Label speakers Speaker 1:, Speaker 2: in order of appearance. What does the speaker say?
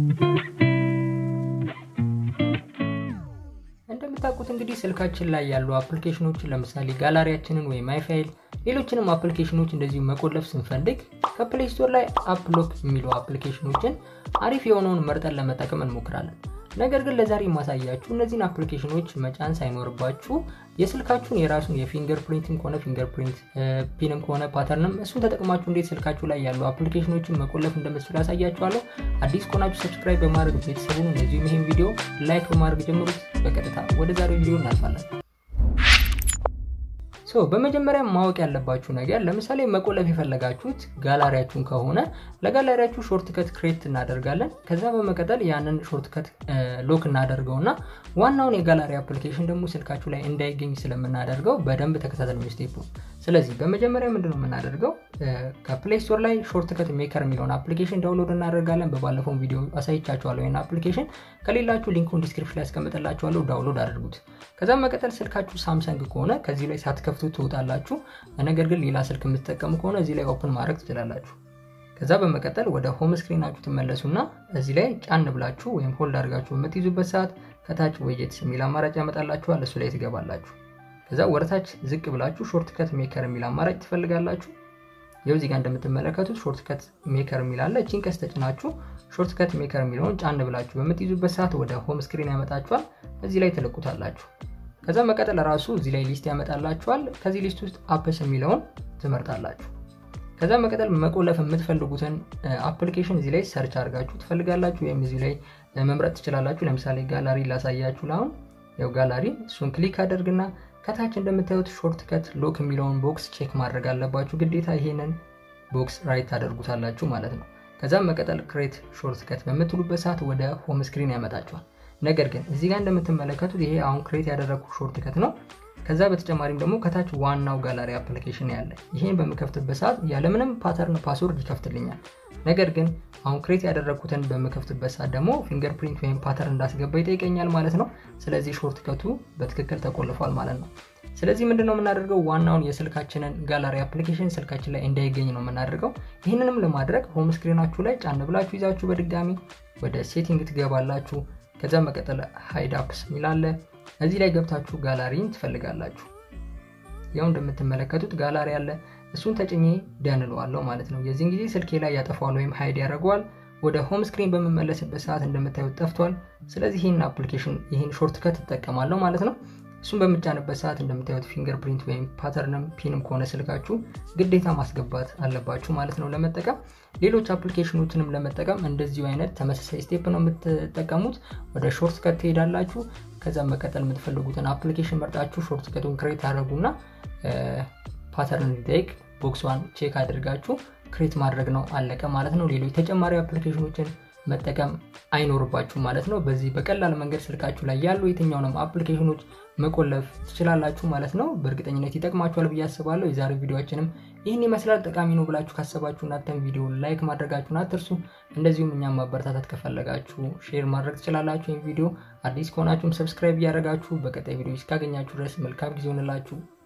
Speaker 1: እንደምታውቁት እንግዲህ ስልካችን ላይ ያሉ አፕሊኬሽኖችን ለምሳሌ ጋላሪያችንን ወይም ማይፋይል ሌሎችንም አፕሊኬሽኖች እንደዚሁ መቆለፍ ስንፈልግ ከፕሌይ ስቶር ላይ አፕሎክ የሚሉ አፕሊኬሽኖችን አሪፍ የሆነውን መርጠን ለመጠቀም እንሞክራለን። ነገር ግን ለዛሬ የማሳያችሁ እነዚህን አፕሊኬሽኖች መጫን ሳይኖርባችሁ የስልካችሁን የራሱን የፊንገር ፕሪንትም ከሆነ ፊንገር ፕሪንት ፒንም ከሆነ ፓተርንም እሱን ተጠቅማችሁ እንዴት ስልካችሁ ላይ ያሉ አፕሊኬሽኖችን መቆለፍ እንደምትችሉ ያሳያችኋለሁ። አዲስ ከሆናችሁ ሰብስክራይብ በማድረግ ቤተሰቡን እንደዚሁም ይህን ቪዲዮ ላይክ በማድረግ ጀምሩት። በቀጥታ ወደ ዛሬው ቪዲዮ እናልፋለን። ሶ በመጀመሪያ ማወቅ ያለባችሁ ነገር ለምሳሌ መቆለፍ የፈለጋችሁት ጋላሪያችሁን ከሆነ ለጋላሪያችሁ ሾርት ከት ክሬት እናደርጋለን። ከዛ በመቀጠል ያንን ሾርት ከት ሎክ እናደርገውና ዋናውን የጋላሪ አፕሊኬሽን ደግሞ ስልካችሁ ላይ እንዳይገኝ ስለምናደርገው በደንብ ተከታተሉ ስቴፑ። ስለዚህ በመጀመሪያ ምንድን ነው የምናደርገው ከፕሌይ ስቶር ላይ ሾርት ከት ሜከር የሚለውን አፕሊኬሽን ዳውንሎድ እናደርጋለን። በባለፈው ቪዲዮ አሳይቻችኋለሁ። ይህን አፕሊኬሽን ከሌላችሁ ሊንኩን ዲስክሪፕሽን ላይ ያስቀምጥላችኋለሁ። ዳውንሎድ አድርጉት። ከዛም መቀጠል ስልካችሁ ሳምሰንግ ከሆነ ከዚህ ላይ ሳትከፍቱ ትወጣላችሁ። ነገር ግን ሌላ ስልክ የምትጠቀሙ ከሆነ እዚህ ላይ ኦፕን ማድረግ ትችላላችሁ። ከዛ በመቀጠል ወደ ሆም ስክሪናችሁ ትመለሱና እዚህ ላይ ጫን ብላችሁ ወይም ሆልድ አድርጋችሁ በምትይዙበት ሰዓት ከታች ወየትስ የሚል አማራጭ ያመጣላችኋል። እሱ ላይ ትገባላችሁ። ከዛ ወደታች ዝቅ ብላችሁ ሾርት ከት ሜከር የሚል አማራጭ ትፈልጋላችሁ። ይኸው እዚህ ጋር እንደምትመለከቱት ሾርት ከት ሜከር የሚል አለ። እቺን ቀስ ተጭናችሁ ሾርት ከት ሜከር የሚለውን ጫን ብላችሁ በምትይዙበት ሰዓት ወደ ሆም ስክሪን ያመጣችኋል። እዚህ ላይ ትለቁታላችሁ። ከዛ መቀጠል ራሱ እዚህ ላይ ሊስት ያመጣላችኋል። ከዚህ ሊስት ውስጥ አፕስ የሚለውን ትመርጣላችሁ። ከዛ መቀጠል መቆለፍ የምትፈልጉትን አፕሊኬሽን እዚህ ላይ ሰርች አድርጋችሁ ትፈልጋላችሁ፣ ወይም እዚህ ላይ መምረጥ ትችላላችሁ። ለምሳሌ ጋላሪ ላሳያችሁ። ለአሁን ያው ጋላሪ እሱን ክሊክ አደርግና ከታች እንደምታዩት ሾርት ከት ሎክ የሚለውን ቦክስ ቼክ ማድረግ አለባችሁ ግዴታ። ይሄንን ቦክስ ራይት ታደርጉታላችሁ ማለት ነው። ከዛም መቀጠል ክሬት ሾርት ከት በምትሉበት ሰዓት ወደ ሆም ስክሪን ያመጣችኋል። ነገር ግን እዚህ ጋር እንደምትመለከቱት ይሄ አሁን ክሬት ያደረግኩ ሾርት ከት ነው። ከዛ በተጨማሪም ደግሞ ከታች ዋናው ጋላሪ አፕሊኬሽን ያለ ይሄን በምከፍትበት ሰዓት ያለምንም ፓተርን ፓስወርድ ይከፍትልኛል። ነገር ግን አሁን ክሬት ያደረግኩትን በምከፍትበት ሰዓት ደግሞ ፊንገር ፕሪንት ወይም ፓተርን እንዳስገባ ይጠይቀኛል ማለት ነው። ስለዚህ ሾርት ከቱ በትክክል ተቆልፏል ማለት ነው። ስለዚህ ምንድነው የምናደርገው? ዋናውን የስልካችንን ጋላሪ አፕሊኬሽን ስልካችን ላይ እንዳይገኝ ነው የምናደርገው። ይህንንም ለማድረግ ሆም ስክሪናችሁ ላይ ጫን ብላችሁ ይዛችሁ በድጋሚ ወደ ሴቲንግ ትገባላችሁ። ከዛ መቀጠል ሃይድ አፕስ የሚላለ እዚህ ላይ ገብታችሁ ጋላሪን ትፈልጋላችሁ። ያው እንደምትመለከቱት ጋላሪ አለ። እሱን ተጭኜ ደንለዋለሁ ማለት ነው። የዚህን ጊዜ ስልኬ ላይ ያጠፋዋል ወይም ሃይድ ያደርገዋል። ወደ ሆም ስክሪን በምመለስበት ሰዓት እንደምታዩት ጠፍቷል። ስለዚህ ይህን አፕሊኬሽን ይህን ሾርት ከት እጠቀማለሁ ማለት ነው። እሱን በምጫንበት ሰዓት እንደምታዩት ፊንገር ፕሪንት ወይም ፓተርንም ፒንም ከሆነ ስልካችሁ ግዴታ ማስገባት አለባችሁ ማለት ነው ለመጠቀም። ሌሎች አፕሊኬሽኖችንም ለመጠቀም እንደዚሁ አይነት ተመሳሳይ ስቴፕ ነው የምትጠቀሙት። ወደ ሾርት ከት ትሄዳላችሁ። ከዛም መቀጠል የምትፈልጉትን አፕሊኬሽን መርጣችሁ ሾርት ከቱን ክሬት አድረጉና ፓተርን እንዲጠይቅ ቦክሷን ቼክ አድርጋችሁ ክሬት ማድረግ ነው አለቀ ማለት ነው። ሌሎች ተጨማሪ አፕሊኬሽኖችን መጠቀም አይኖርባችሁ ማለት ነው። በዚህ በቀላል መንገድ ስልካችሁ ላይ ያሉ የትኛውንም አፕሊኬሽኖች መቆለፍ ትችላላችሁ ማለት ነው። በእርግጠኝነት ይጠቅማችኋል ብዬ አስባለሁ። የዛሬው ቪዲዮችንም ይህን ይመስላል። ጠቃሚ ነው ብላችሁ ካሰባችሁ እናንተም ቪዲዮ ላይክ ማድረጋችሁን አትርሱ። እንደዚሁም እኛም ማበረታታት ከፈለጋችሁ ሼር ማድረግ ትችላላችሁ። ይህን ቪዲዮ አዲስ ከሆናችሁም ሰብስክራይብ እያደረጋችሁ በቀጣይ ቪዲዮ እስካገኛችሁ ድረስ መልካም ጊዜ ሆንላችሁ።